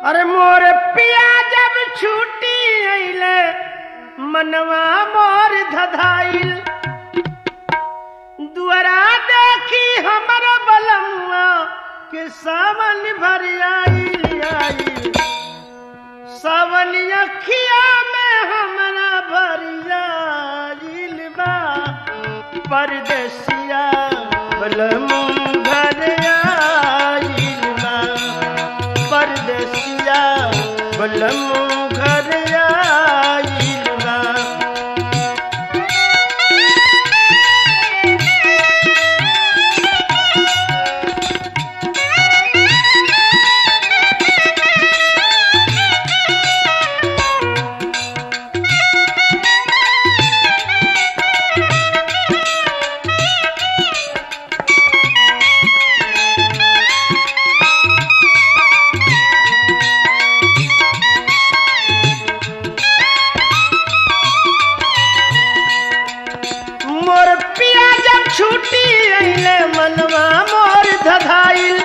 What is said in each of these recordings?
अरे मोर पिया जब छूटी अइले मनवा मोर धधाइल दुआरा देखी हमर बलमुआ के सावन भर आइल आइल सावन अखिया में हमरा भर आइल बा परदेसिया बलमु घर आइल बा परदेसिया बलमु घर आइल बा मोर पिया जब छूटी अइले मनवा मोर धधाइल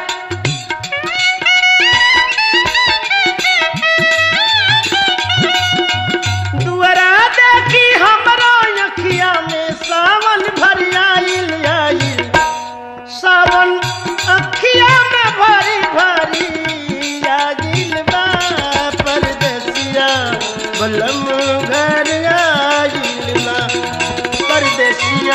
दुआरा देखी हमरो अखिया में सावन भर आइल आइल सावन अखिया में भरी भरी आगिल बा परदेसिया बलम घर आइल बा परदेसिया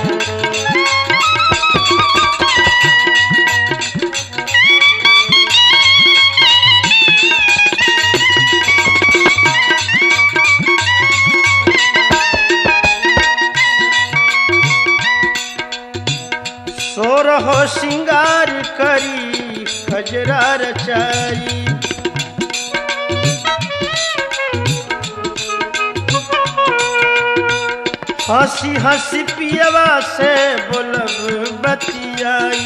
सोरहो सिंगार करी खजरा रचाई हंसी हंसी पियवा से बोलब बतियाई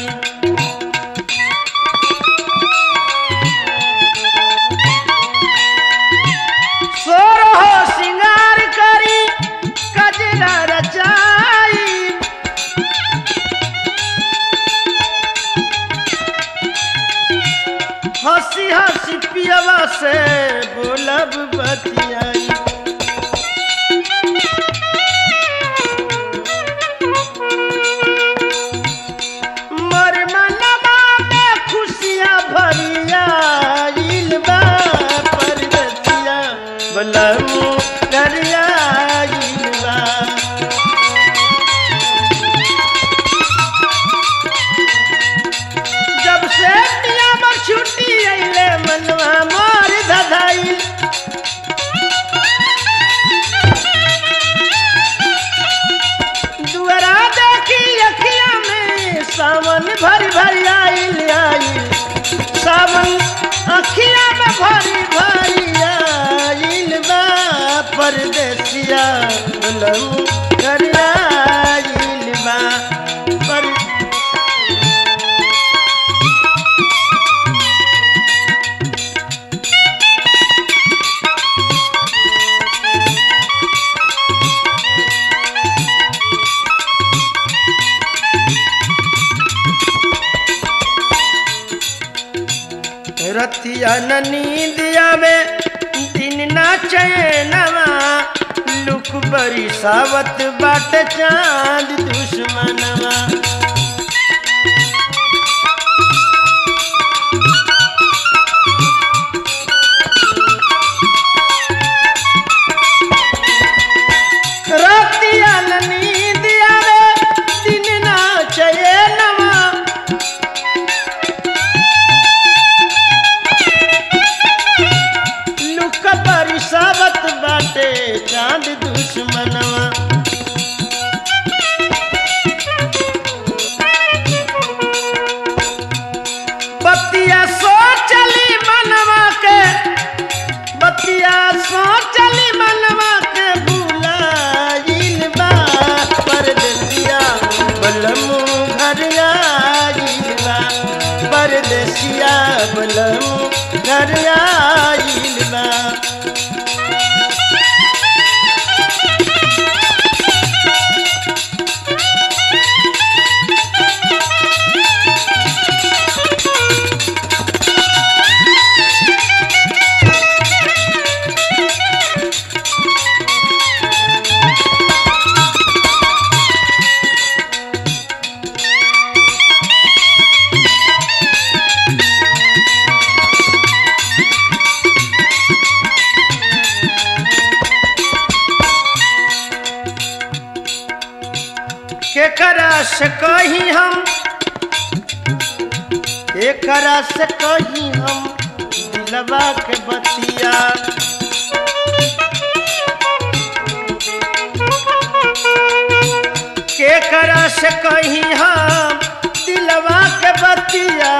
सोरहो सिंगार करी कजरा रचाई हंसी हंसी पियवा से बोलब बतियाई मर मनवा में खुशियाँ भरिया आइल बा परदेसिया बलमु करिया आइल बा जब से पिया पर छुट्टी अइले मनवा मोर धधाइल दुआरा देखी अखिया में सावन भर भर आइल आइल सावन अखिया में भरी भरी आइल बा परदेसिया लऊ घर आइल बा पर रतिया न नींदिया में दिन ना चैनवा लुक बरी सावत बाट चांद दुश्मनवा रतिया न नींदिया में दिन ना चैनवा लुक बरिसावत बाटे चांद दुश्मनवा बतिया सोचली मनवा के बतिया सोचली मनवा के भुलाइल बा परदेसिया बलमु घर आइल बा परदेसिया बलमु घर आइल बा से कही हम एकरा से कही हम दिलवा के बतिया केकरा से कही हम दिलवा के बतिया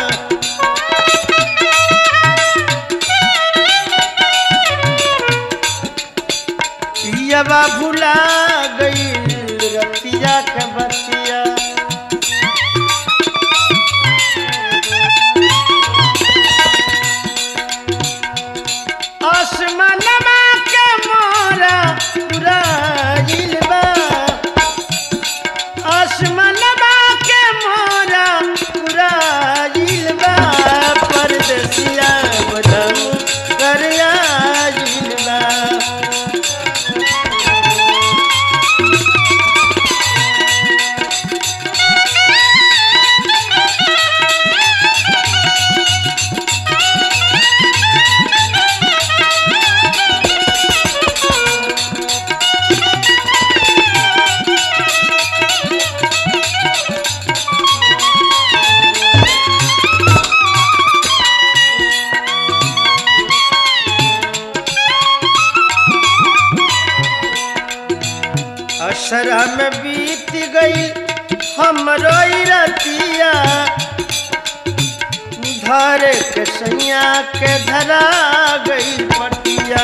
पियवा भुला गई रतिया के बतिया आसमानमा के मोरा उड़ाइल बा आसमानमा के मोरा उड़ाइल बा परदेसिया बदम कर आइल बा असरा में बीत गई हमरो ई रतिया धर के सैया के धरा गई पटिया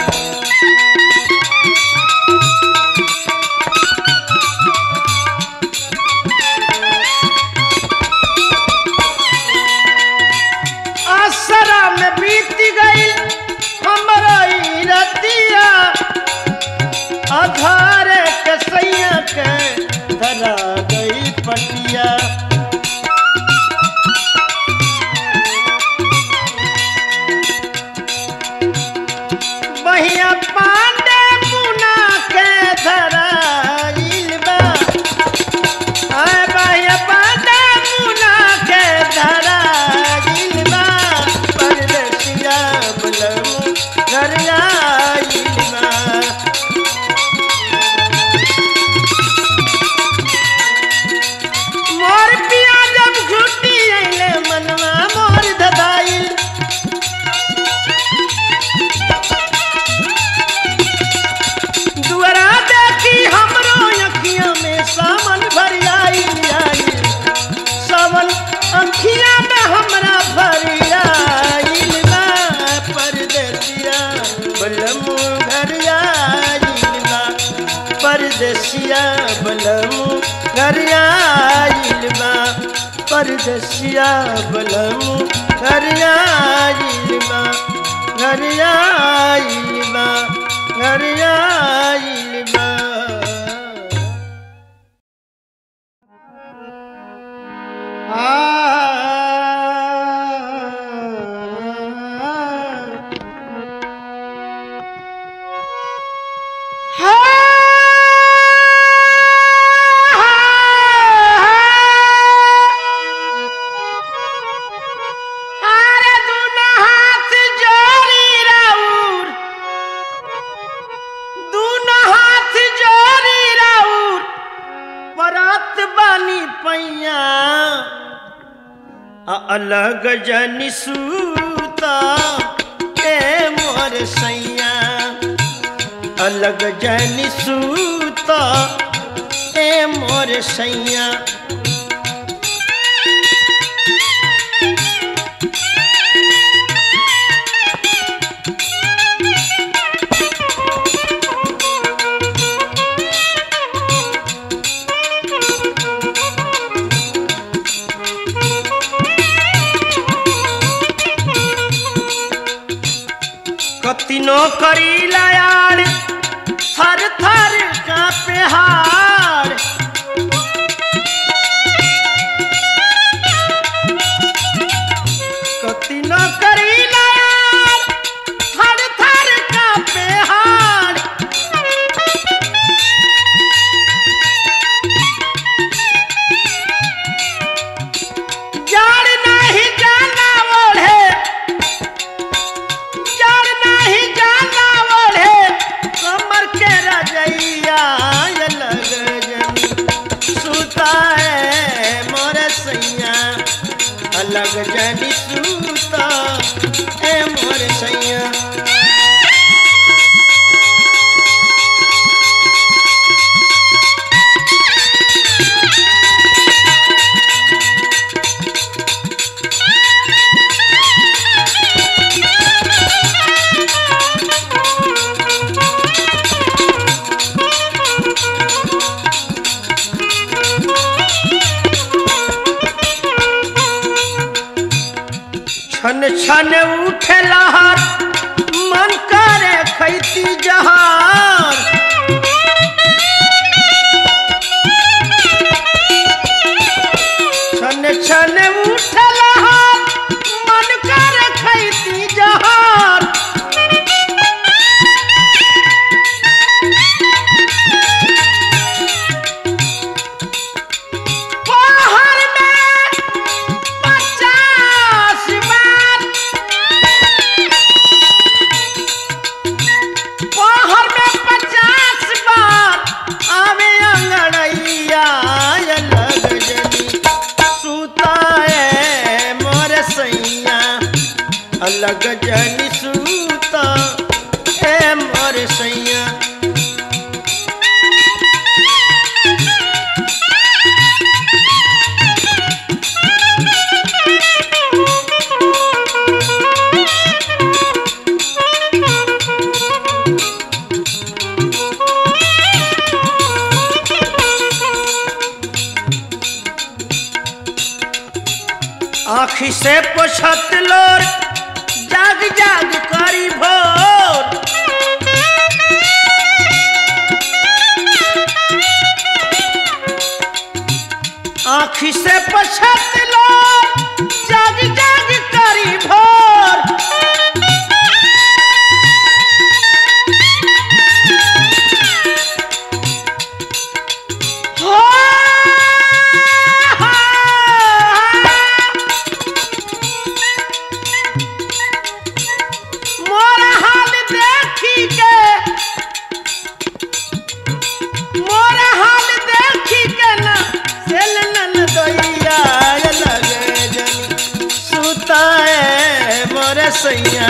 असरा में बीत गई हमरो ई रतिया आधार के सैया के धरा गई पटिया बहिया पांडे मुना के धराइल बा आय बहिया पांडे मुना के धराइल बा परदेसिया बलमु घर आइल बा मोर पिया जब घुटी अइले मनवा मोर धदाइल दुआरा देखी हमरो अखियां में सावन भर आइल आइल सावन अखियां में हमरा भर आइल बा परदेसिया बलमु घर आइल बा परदेसिया बलमु घर आइल बा परदेसिया बलमु घर आइल बा घर आइल बा घर आइल बा अरे दुनो हाथ जोड़ी राउर दुनो हाथ जोड़ी राउर परत बानी पैया आ अलग जनी सूता ए मोर सैया अलग जनी सूता ए मोर सैया कतिनो करीला यार थर थर कांपे हार कतिनो करीला यार थर थर कांपे हार जाड़ नहीं जाना ओढ़े जड़ नहीं जाना ओढ़े कमर के रजैया ये लग जनी सूता ए मोर सैया छन छन उठे लहर मन करे खैती जहर छन छन उठे लहर मन करे खैती जहर पहर में पचास बार पहर में पचास बार आवे अंगड़ैया लग जनी सुताए मोर सैया अलग जनी सूता ए मोर सैया आखी से पोछत लोर जाग जाग करी भोर आखी से पोछत लोर जाग जाग करी भोर हो मोर हाल देखी के मोर हाल देखी के ना सेल नन दोइया लगे जनी सुताए मोर सैया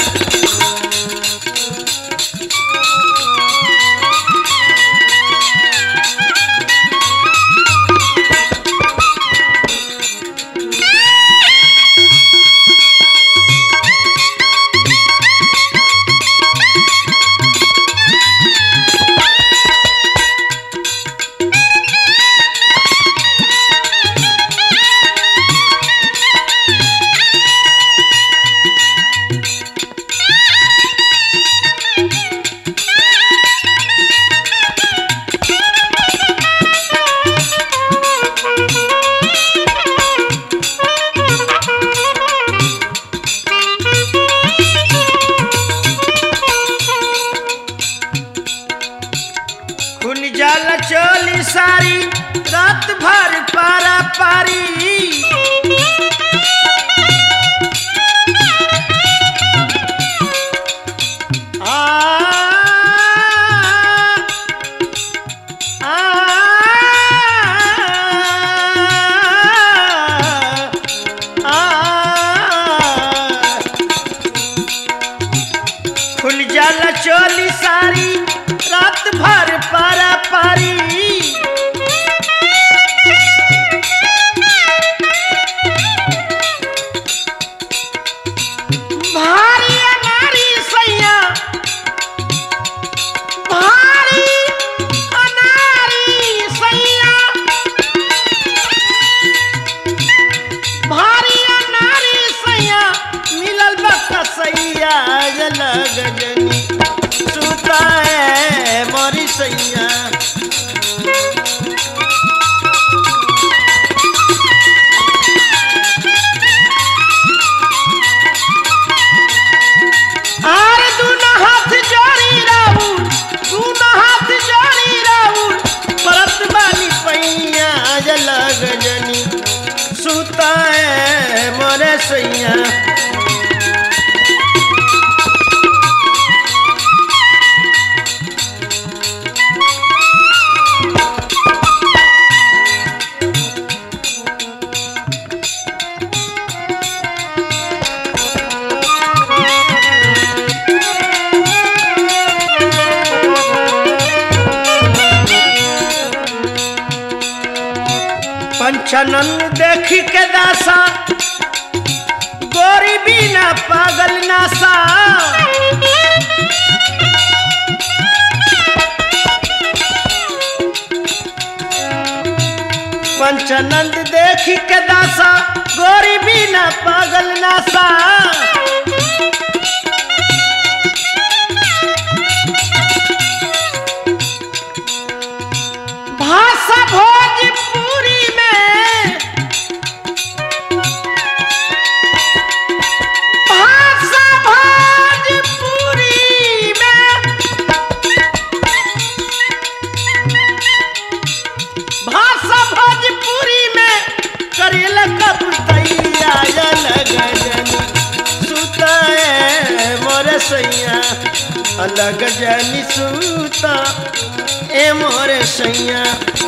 खुल जाला चोली सारी रात भर पारा पारी आ, आ, आ, खुल जाला चोली सारी रात भर पारा पारी भारी अनारी सैया भारी अनारी सैया भारी अनारी सैया मिलल बा कसैया लग जनी सुताए मोरी सैया आर दूना हाथ जोड़ी राउर दूना हाथ जोड़ी राउर परत बानी पैया लग जनी सुताए मोरे सैया पंचनन देखी के दासा गोरी बिना पागल नासा पंचनंद देखी के दासा गोरी बिना पागल नासा भाषा भोजपुरी में भाषा भोजपुरी में भाषा भोजपुरी में करेल कब तैया गजन सुताए मोर सैया अलग जनी सुता ए मोर सैया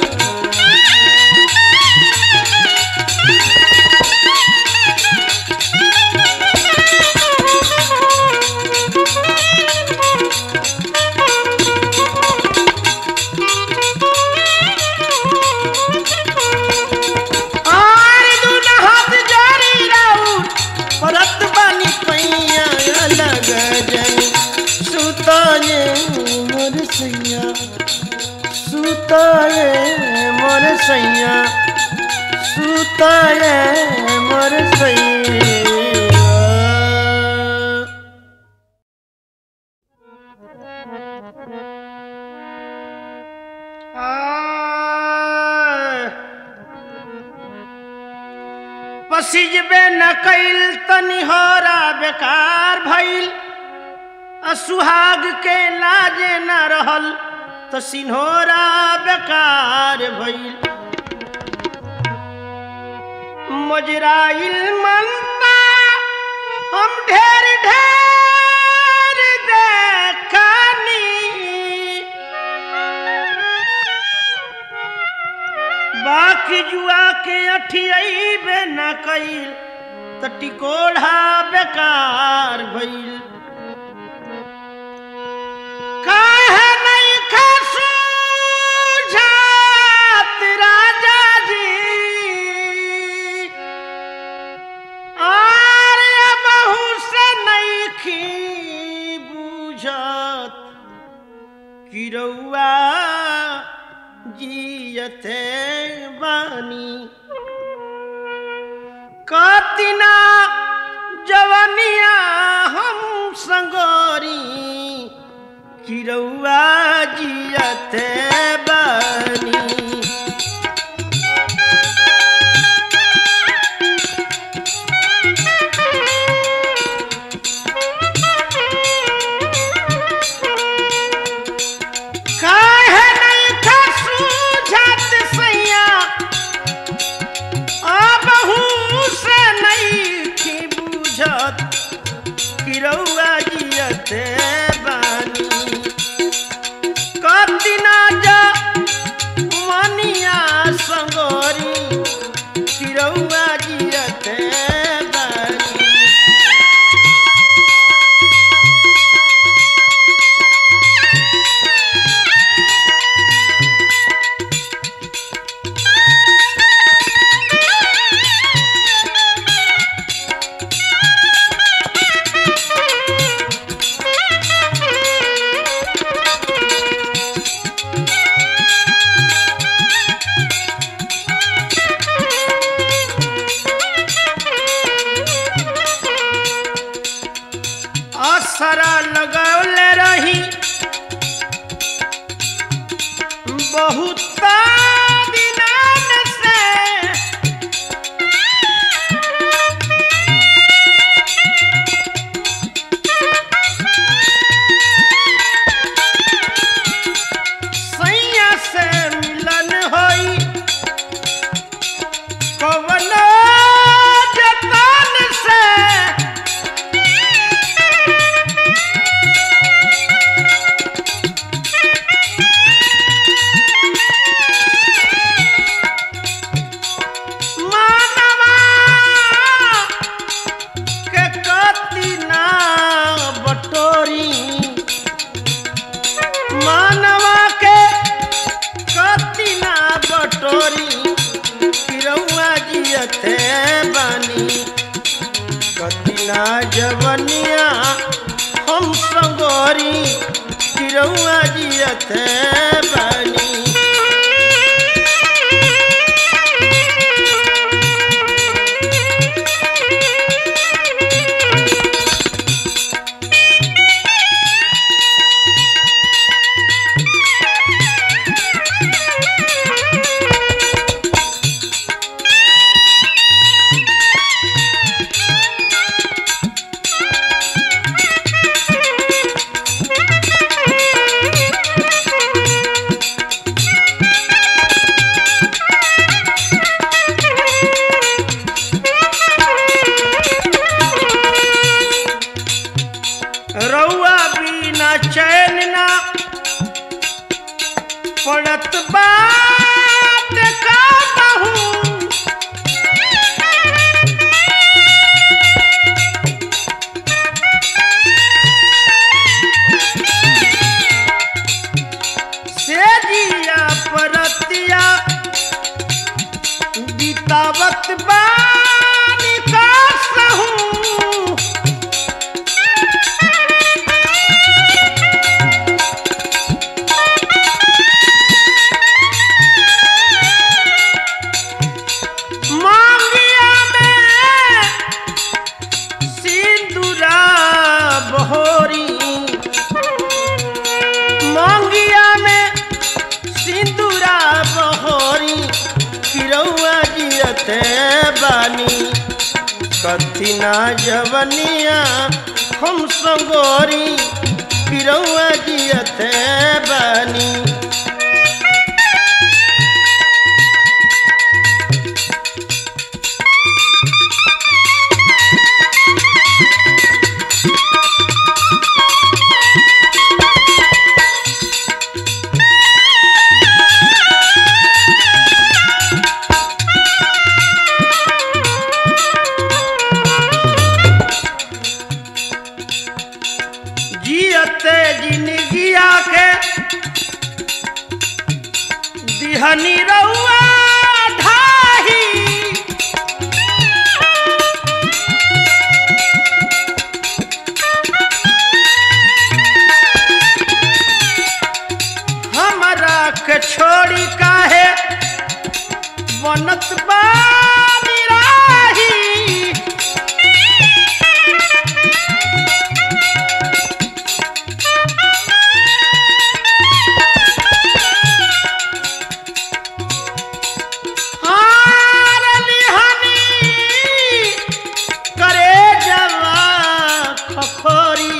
आर दुन हाथ जारी राउर परत बानी पैया अलग जनी सुताए मोर सैया सुताए मोर सैया सुताए मोर सैया आ पसिजबे न कैल तनिहरा बेकार भइल असुहाग के लाजे न रहल त सिन्होरा बेकार भइल मजराइल मनता हम ढेर ढेर देखनी बाकी जुआ के अठियाइबे न कइल त टिकोढ़ा बेकार भइल काहे नहीं खसू झात राजा जी आरे बहू से नहीं खी बुझत किरौआ जियते बानी कतिना जवनिया हम संगोरी किरौआ जियते बानी काहे नहीं खसू झट सैया आबहू से नहीं थी बुझत किरौआ जियते बानी कतिना जा मनिया संगोरी किरौआ जियते बानी असरा लगौले रही बहुत दिनान से सैया से मिलन होई कवनो जतन से कथिना जवनिया हम संगोरी चिरौआ जियत बानी रउआ बिना चैन ना पड़त बात का कहूँ से जिया परतिया बितावत बानी का सहूँ मांगिया में सिंदूरा बहोरी मांगिया में सिंदूरा बहोरी किरौआ जियते बानी कथिना जवनिया हम संगोरी किरौआ जियते बानी जियते जिंदगिया के दिहनी रउआ ढाही हमरा के छोड़ी काहे बनत बानी राही हार लिहानी करे जवा खखोरी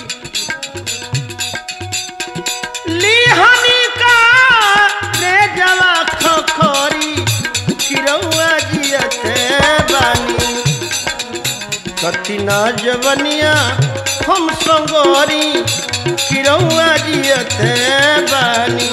लिहानी का रे जवा खखोरी किरौआ जियते बानी कतिना जवनिया हम संगोरी किरौआ जियते बानी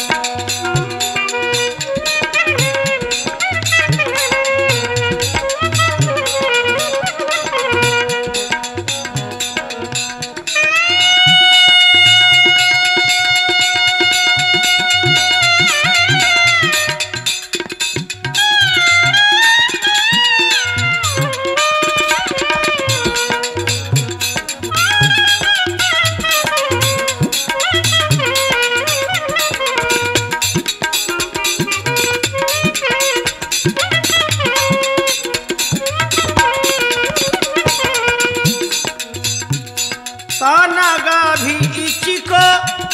तानागा भी इचिको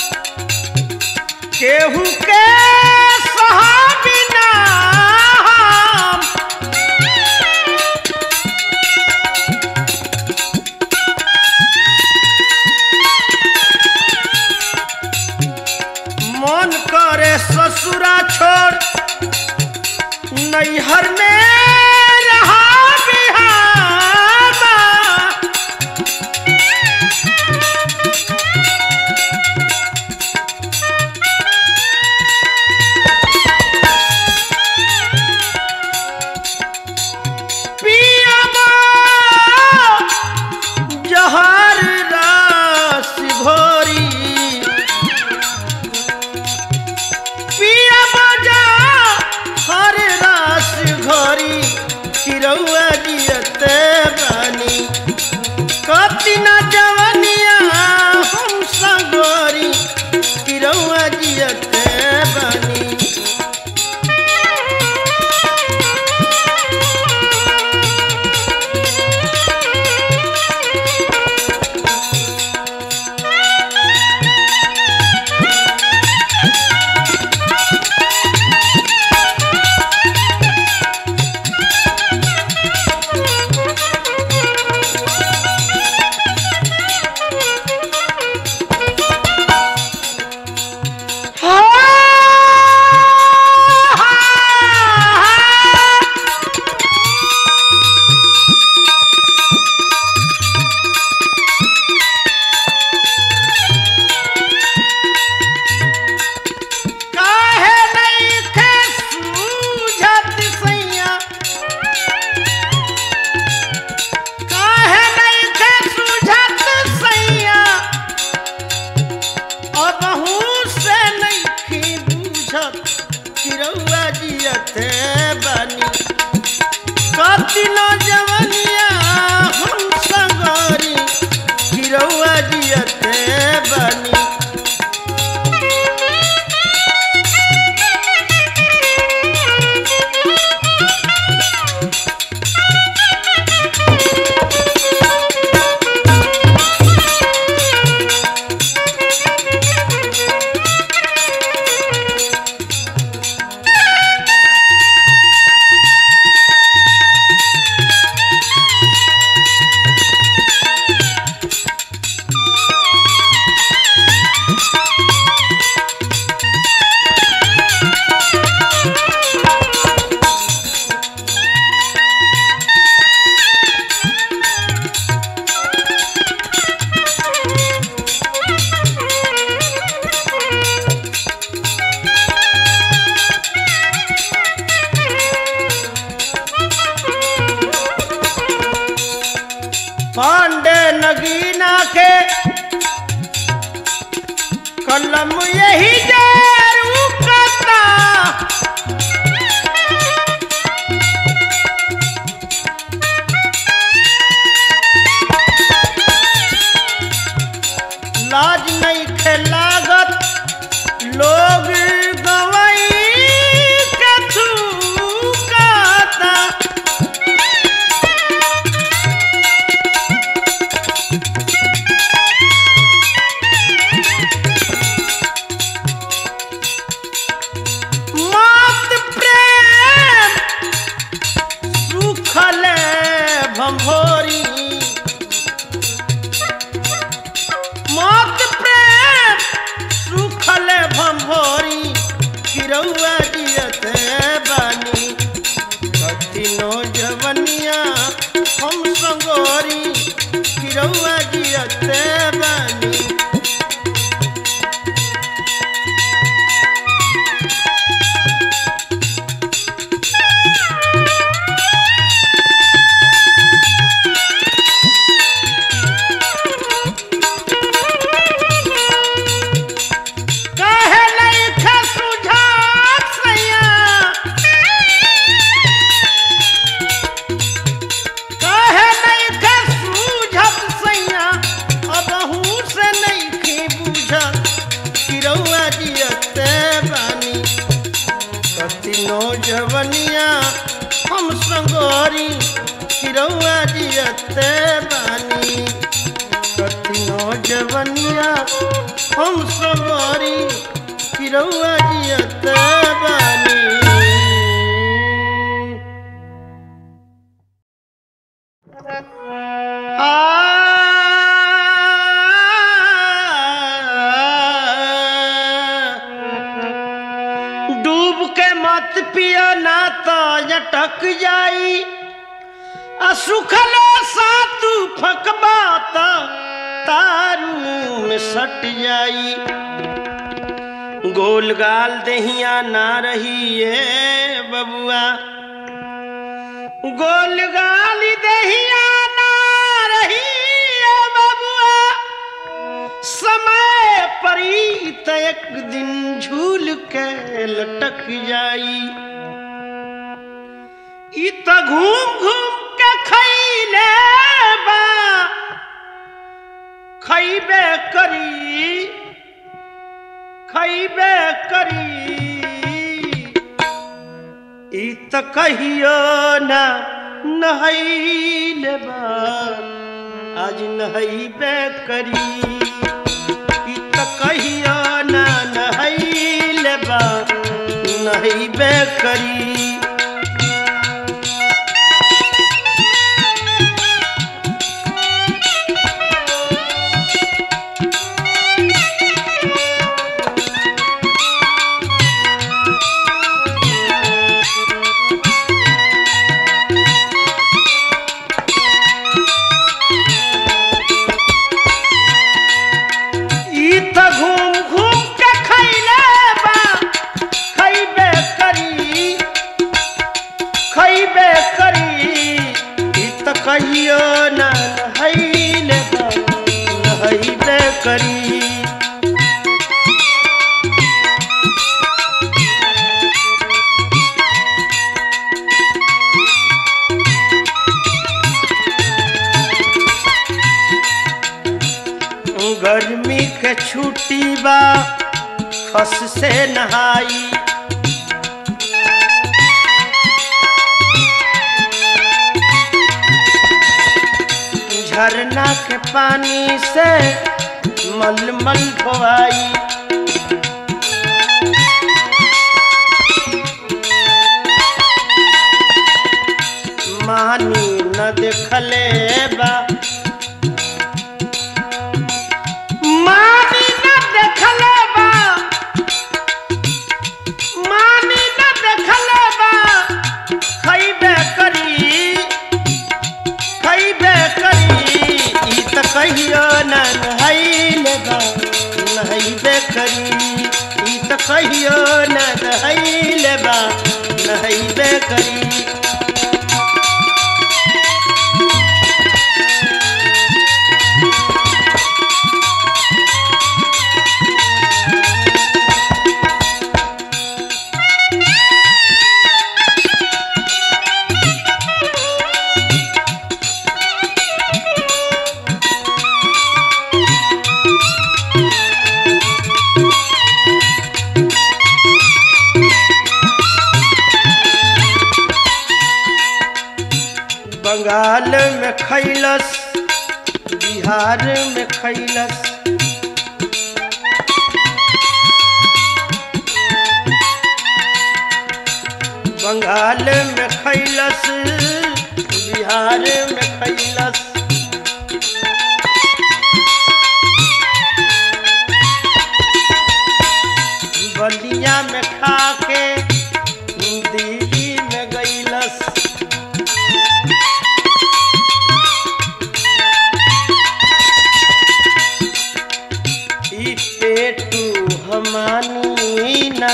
केहू के सहाबिना हम। मन करे ससुरा छोड़ नैहर में रहा बिहामा कति न जवनिया हम सगोरी किरौआ जियते बनी काहे नइखे सूझत सैया काहे नइखे सूझत सैया अबहू से नइखे बूझत किरौआ जियते बानी कति न जवनिया हम सगरी किरौआ जियते बानी पांडे नगीना के कलम यही जारू करता लाज नहीं खे लागत लोग गवई के थूकता मात प्रेम सुखल भंभोरी मात प्रेम सुखल भंभोरी किरौआ जियत बानी कतिनो जवनिया हम संगोरी किरौआ जियत बानी काहे नइखे सुझात सैया काहे नइखे सुझत सैया अबहू से नइखे बुझत किरौआ जियते बानी कतिनो जवनिया हम संगोरी किरौआ जियते बानी कतिनो जवनिया हम सवारी किरौआ जियत बानी डूब के मत पिया ना तो अटक जाई आ सुखलो सातू फकबा त तारू में सट जाई गोल गाल दहिया ना रही ये बबुआ गोल गाल दहिया ना रही ये बबुआ समय परी त एक दिन झूल के लटक जाई ई त घूम घूम के खैले बा खैबे करी खैबे करी ई त कहियो ना नहैले बा आज नहैबे करी ई त कहियो ना नहैले बा नहैबे करी ई त घूम घूम के खैले बा खैबे करी खैबे करी ई त कहियो ना नहैले बा नहैबे करी गर्मी के छुट्टी बा खस से नहाई झरना के पानी से मलमल धोआई मानी न देखले बा मानी न देखले बा मानी न देखले बा खैबे करी खैबे करी ई त कहियो न नहैले बा नहैबे करी ई त कहियो न नहैले बा नहैबे करी बंगाल में खैलस बिहार में खैलस बंगाल में खैलस बिहार में खैलस बलिया में खा के दिल्ली में गैलस ई पेटू हमानी ना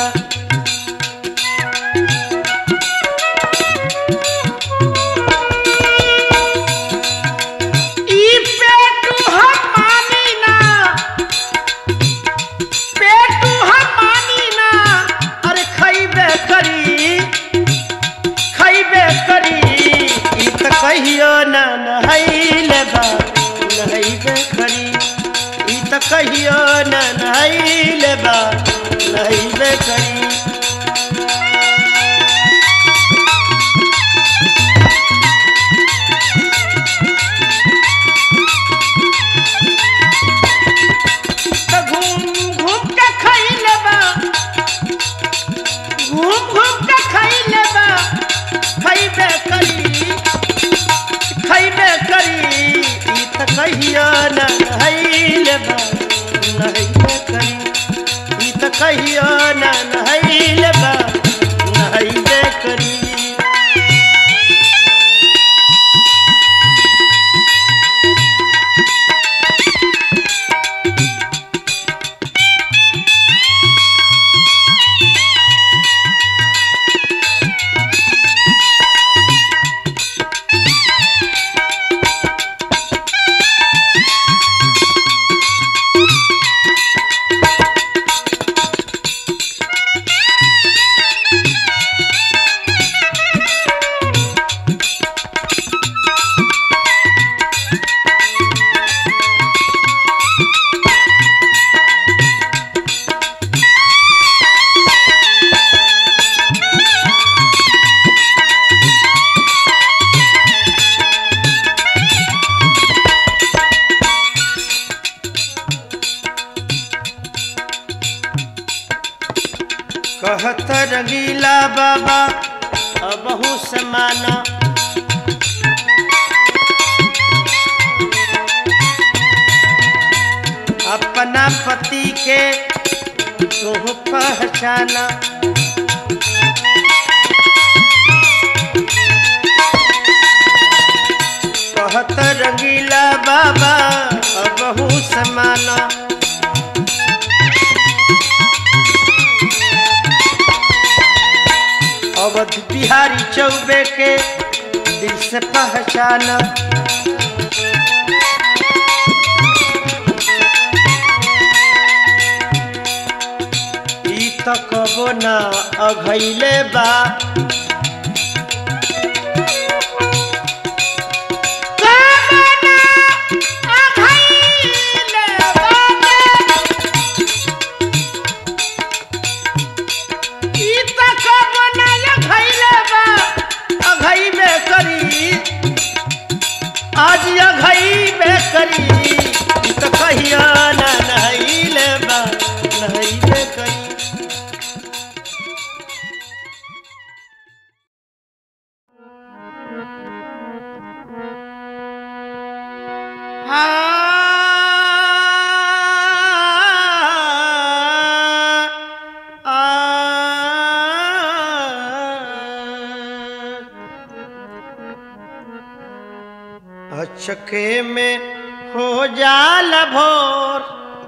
ई पेटू हमानी ना पेटू हमानी ना अरे खैबे करी खैबे करी ई त कहियो ना नहैले बा नहैबे करी ई त कहियो ना नहैले बा नहैबे करी त घूम घूम के खैले बा घूम घूम के खैले बा खैबे करी खैबे करी ई त कहियो न नहैले बा नहैबे करी ई त कहियो न नहैले बा नहैबे करी कहत रंगीला बाबा अबहू समाना अपना पति के तोह पहचाना कहत रंगीला बाबा अबहू समाना अवध बिहारी चौबे के दिल से पहचाना ई त कबो ना अघैले बा आज अघई में करी ई त कहिया ना नहैले बा नहैले करी अचके में हो जाल भोर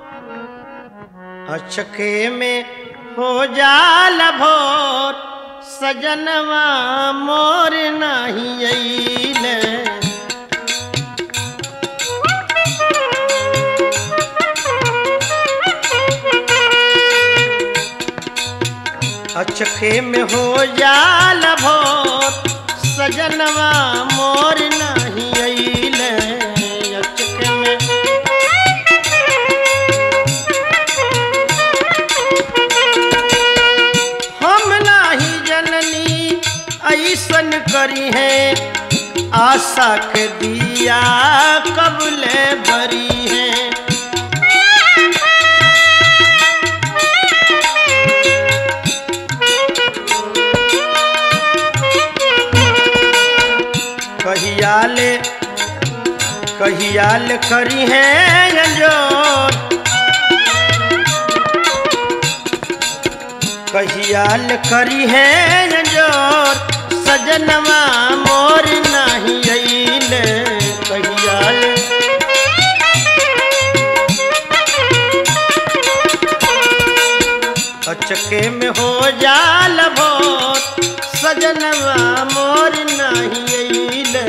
अचके में हो जाल भोर सजनवा मोर नहीं अइले अचके में हो जाल भोर सजनवा मोर नहीं अइले अचके में हम नाही जननी ऐसन करी है आशा के दिया कबले भरी है कहियाले कहियाल करी है जो कहियाल करी है जोर सजनवा मोर नहीं अइले कहियाल अचके में हो जाल भोर सजनवा मोर नहीं अइले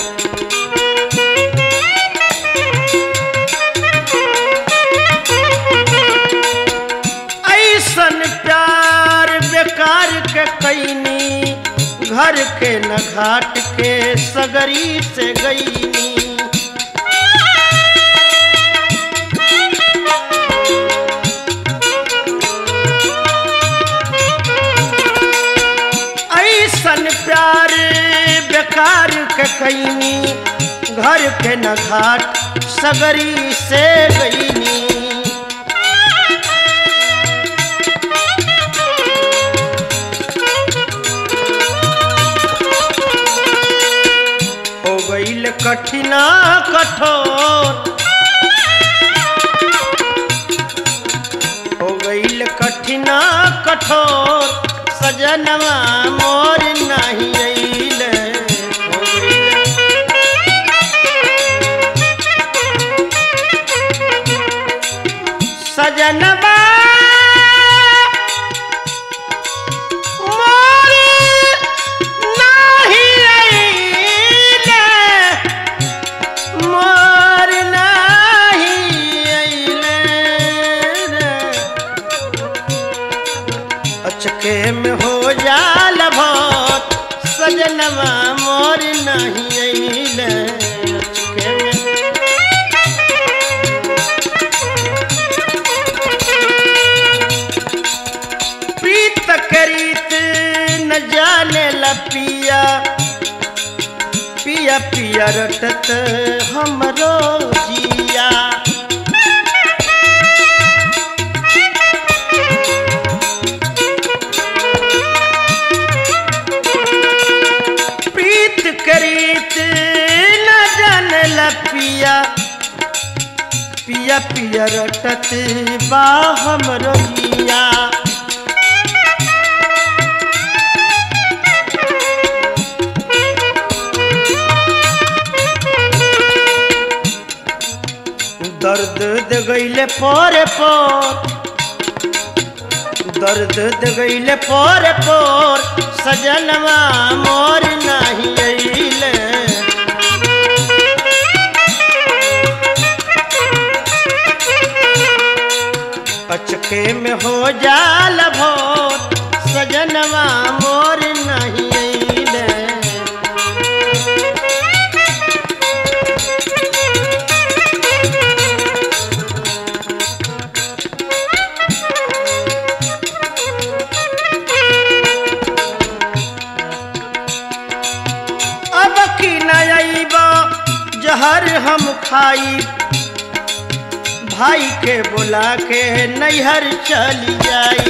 ऐसन प्यार बेकार के कैनी घर के न घाट के सगरी से गईनी ऐसन प्यार बेकार के कैनी घर के न घाट सगरी से गईनी हो गईल कठिना कठोर हो गईल कठिना कठोर सजनवा मोर नहीं अइले हो गईल सजनवा मोर नाही अइले मोर नाही अइले रे अचके में हो जाल भोर सजनवा मोर नहीं अइले अचके में प्रीत करीत न जाने ला पिया पिया पिया रटत हमरो जिया पिया पिया रटत बा हमरो जिया दर्द दे गईले पोरे पोर दर्द दे गईले पोरे पोर सजनवा मोर नाही अइले अचके में हो जाल भोर सजनवा मोर नहीं अइले अब की नईबा जहर हम खाई भाई के बुला के नैहर चली जाई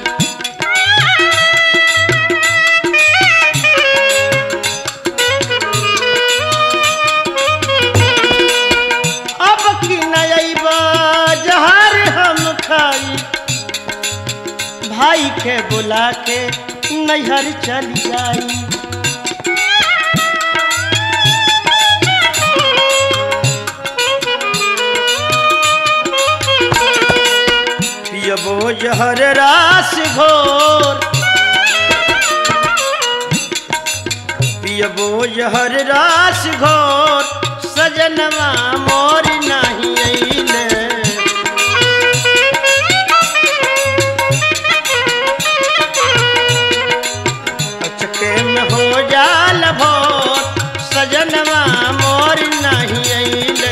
अब की नईबा जहर हम खाई भाई के बुला के नैहर चली जाई पियबो जहर रास घोर पियबो जहर रास घोर सजनवा मोर नहीं अइले अचके में हो जाल भोर सजनवा मोर नहीं अइले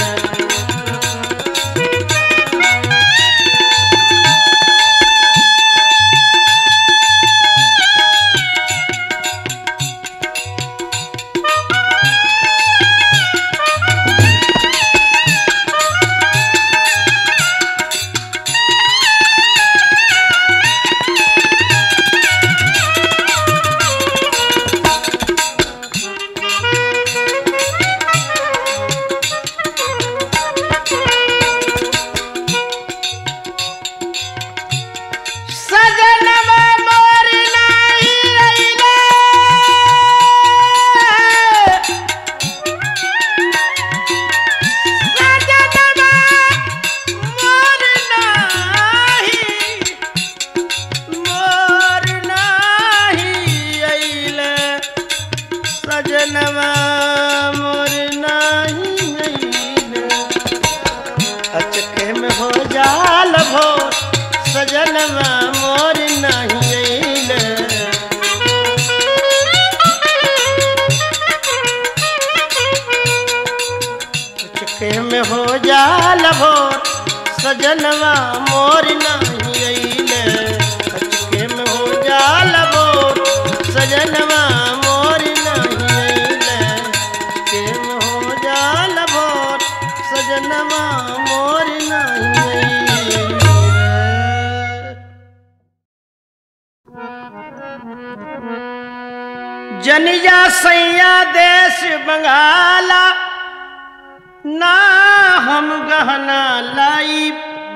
सजनवा मोर नाही अइले सजनवा मोर नाही मोर नाही अइले सजनवा मोर नाही अइले अचके में हो जाल भोर सजनवा मोर नहीं अइले अचके में हो जाल भोर सजनवा मोर नहीं अइले अचके में हो जाल भोर सजनवा मोर नहीं अइले अचके में हो जाल भोर सजनवा मोर नहीं अइले जनिया सैया देश बंगाला ना हम गहना लाई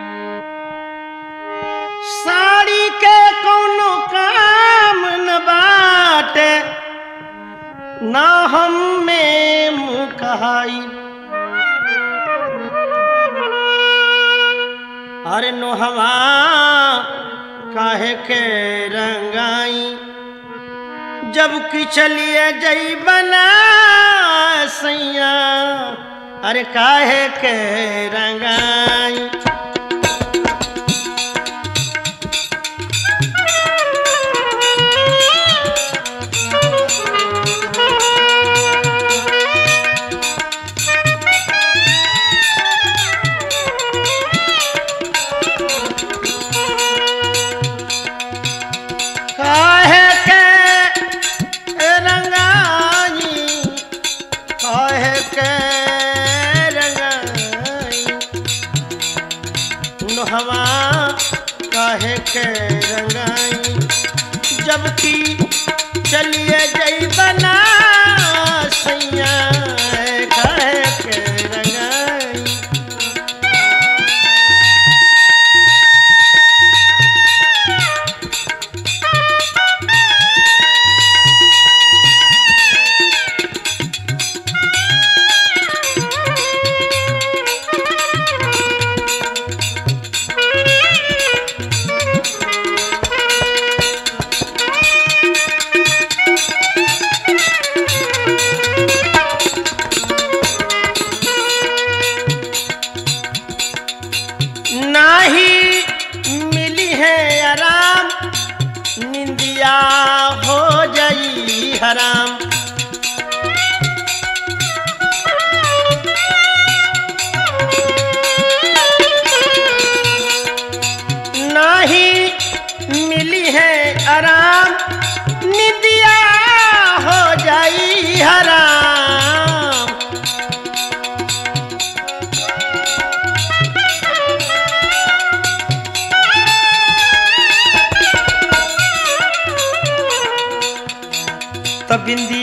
साड़ी के कोनो काम न बाटे ना हम में मुँह कहाई अरे नोहवा काहे के रंगाई जब कि चलिए जई बना सैया अरे काहे के रंगाई काहे के रंगाई काहे के रंगाई नोहवा काहे के रंगाई जबकि चलिए जई बना सैया काहे के रंगाई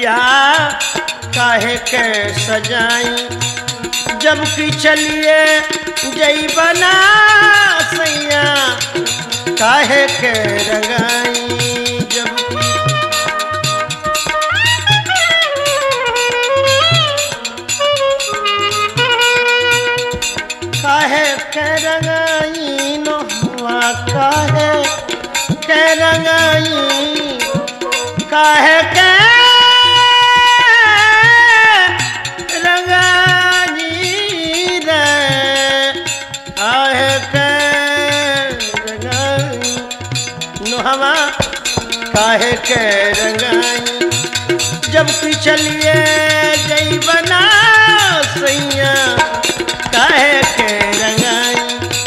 सजिया काहे के सजाई जब की चलिए जई बना सैया काहे के रंगाई जब की काहे के रंगाई नो हुआ काहे के रंगाई काहे के रंगाई रे काहे के रंगाई नो हवा काहे के रंगाई जब की चलिए गई बना सैया काहे के रंगाई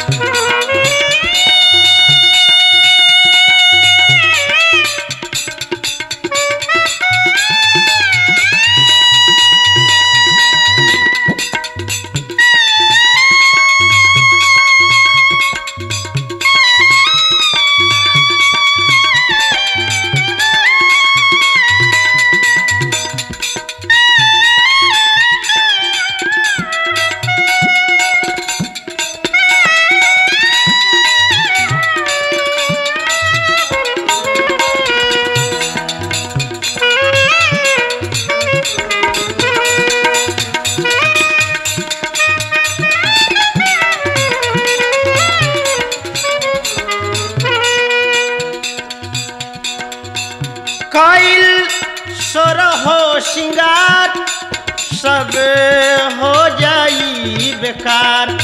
कईल सोर हो सिंगार सब हो जाई बेकार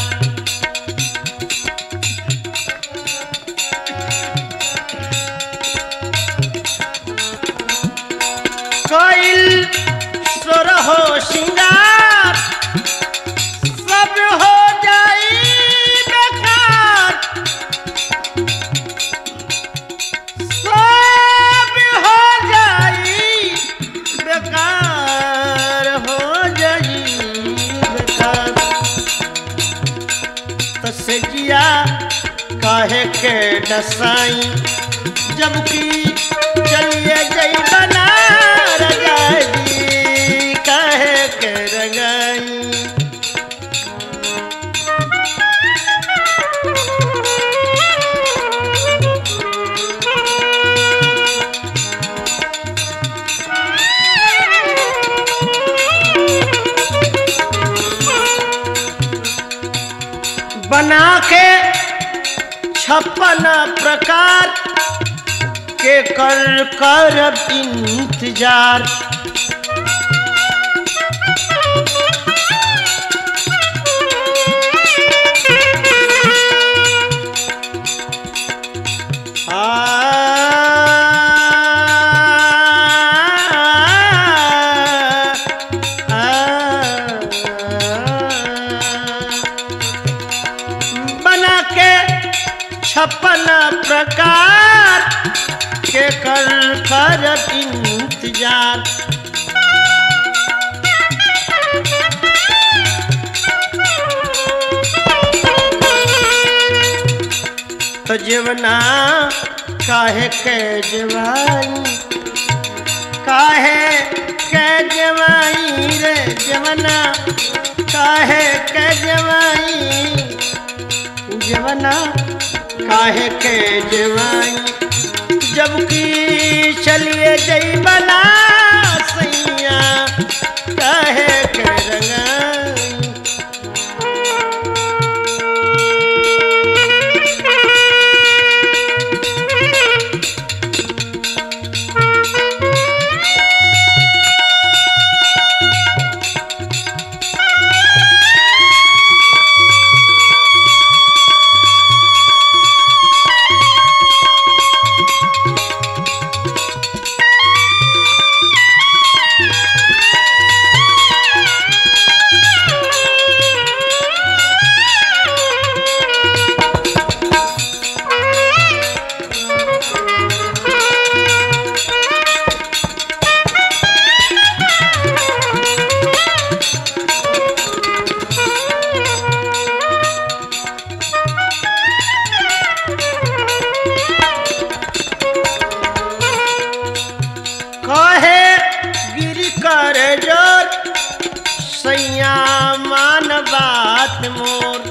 कईल सोर हो सिंगार सब हो जाई बेकार सब हो जाई बेकार हो जाई बेकार तसजिया काहे के डसाई जबकि चलिए जई बना रजाई काहे के रंगाई बना के छप्पन प्रकार के कर कर इंतजार बना के छप्पन प्रकार के कर कर इंतजार तो जीवना काहे के जवाई काहे के जवाई रे जवना काहे के जवाई जवना काहे के जवाई जबकि चलिए जई बना सैया काहे के रंगाई मोर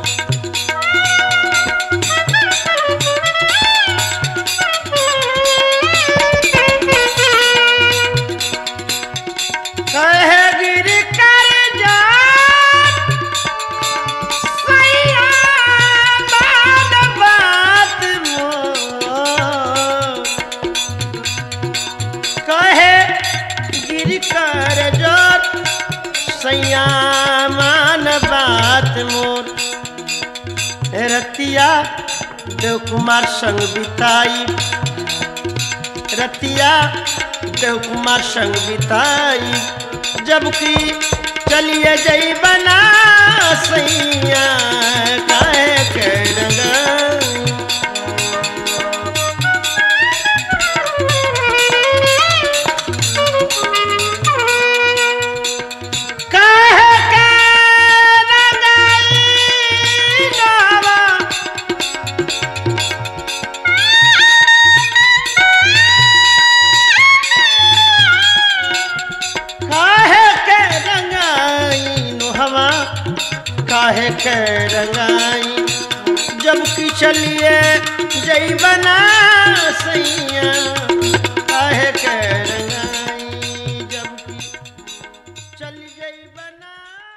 कहे गिर कर जा सैया मान बात मोर कहे गिर कर जोत सैया मान बात मोर ए रतिया देव कुमार संग बिताई रतिया देव कुमार संग बिताई जबकि चलिए जई बना सैया काहे के डगाई काहे के डगाई नावा काहे के रंगाई हवा काहे के रंगाई जब की चलिए जई बना सैया काहे के रंगाई जब की चल जई बना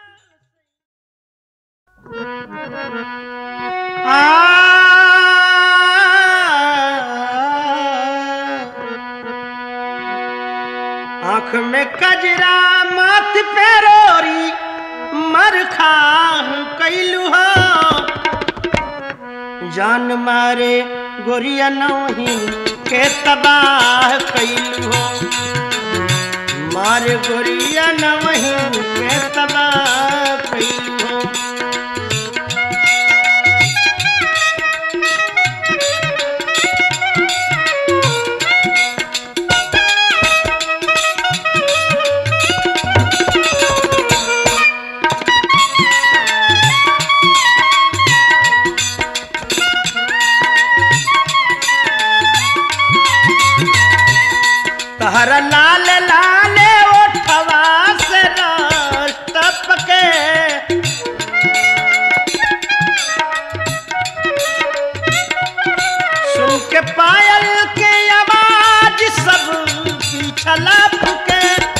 आँख में कजरा माथ पे रोरी मर खाह कैलू हो जान मारे गोरिया नौही के तबाह कैलू हो मारे गोरिया नौही के तबाह कैलू हो तहरा लाल लाल ओठवा से रस टपके सुन के पायल के आवाज सब पिछला फुके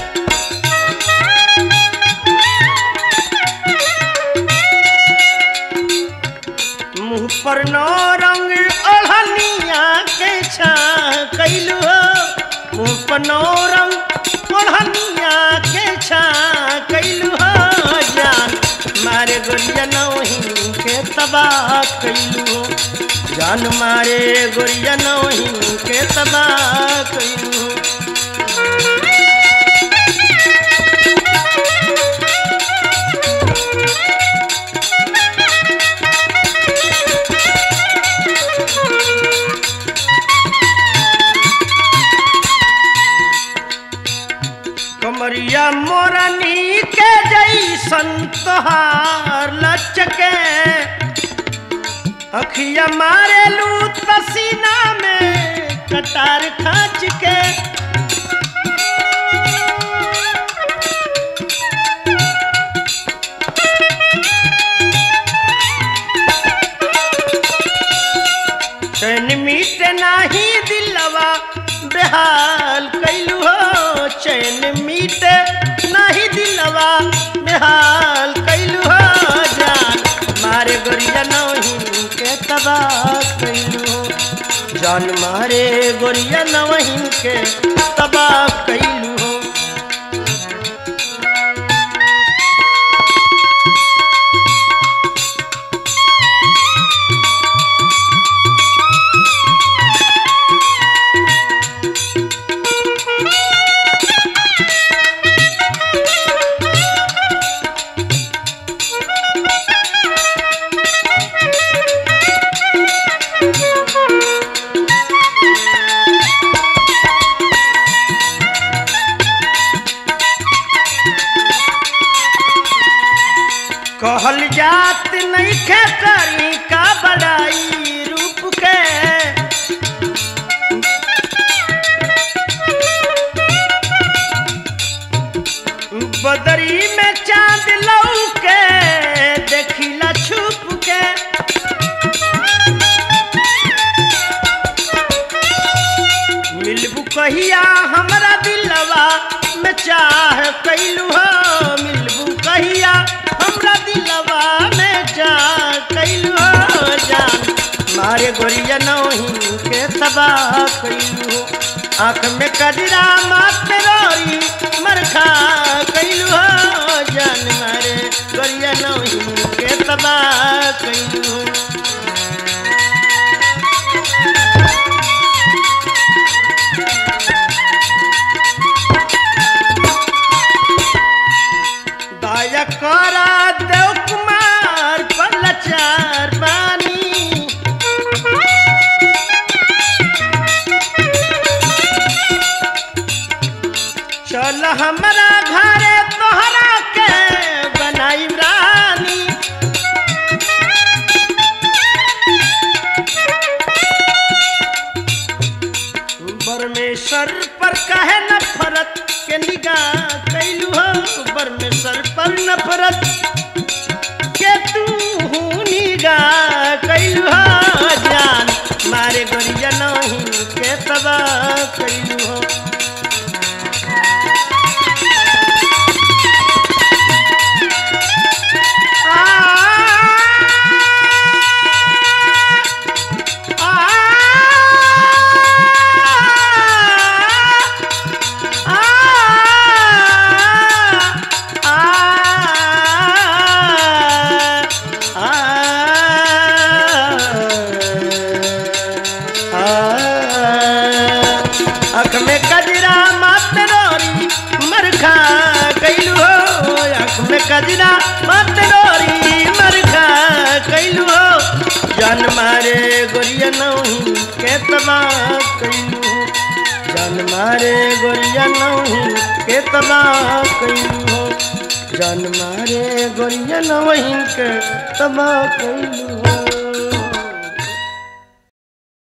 मुंह पर नो रंग ओढ़निया के छा कैलू हो मुंह पर नो रंग ओढ़निया के छा कैलू हो जान मारे गोरिया नौही के तबाह कैलू हो जान मारे गोरिया नौही के तबाह कैलू हो कमरिया मोरनी के जैसन तोहार लचके अखिया मारे लू तसीना में कटार खाच के चैन मीट नाही दिलवा बेहाल कैलू हो चैन मीट नाही दिलवा बेहाल कैलू हो जान मारे गोरिया नवहीन के तबाह कैलू हो जान मारे गोरिया नवहीन के तबाह कैलू हो कहल जात नइखे करी का बड़ाई रूप के बदरी में चांद लौके देखिला छू में चाह कैलू हो मिलबू कहिया हमरा दिलवा में चाह कैलू हो जान मारे गोरिया नौही के तबाह कैलू हो आँख में कजरा माथे रोरी मरखा कैलू हो जान मारे गोरिया नौही के तबाह कैलू हो दया करा देव कुमार पलचार बानी चल हमरा घरे तोहरा के बनाई रानी परमेश्वर पर कहे नफरत के निगाह कैलू हो परमेश्वर पर नफरत के तू निगाह कैलू हो जान मारे गोरिया नहीं के तबाह कैलू हो अख में कजरा मत रोरी मरखा कैलू हो अख में कजरा मत रोरी मरखा कैलू हो जान मारे गोरिया नौही के तबाह कैलू हो जान मारे गोरिया नौही के तबाह कैलू हो जान मारे गोरिया नौही के तबाह कैलू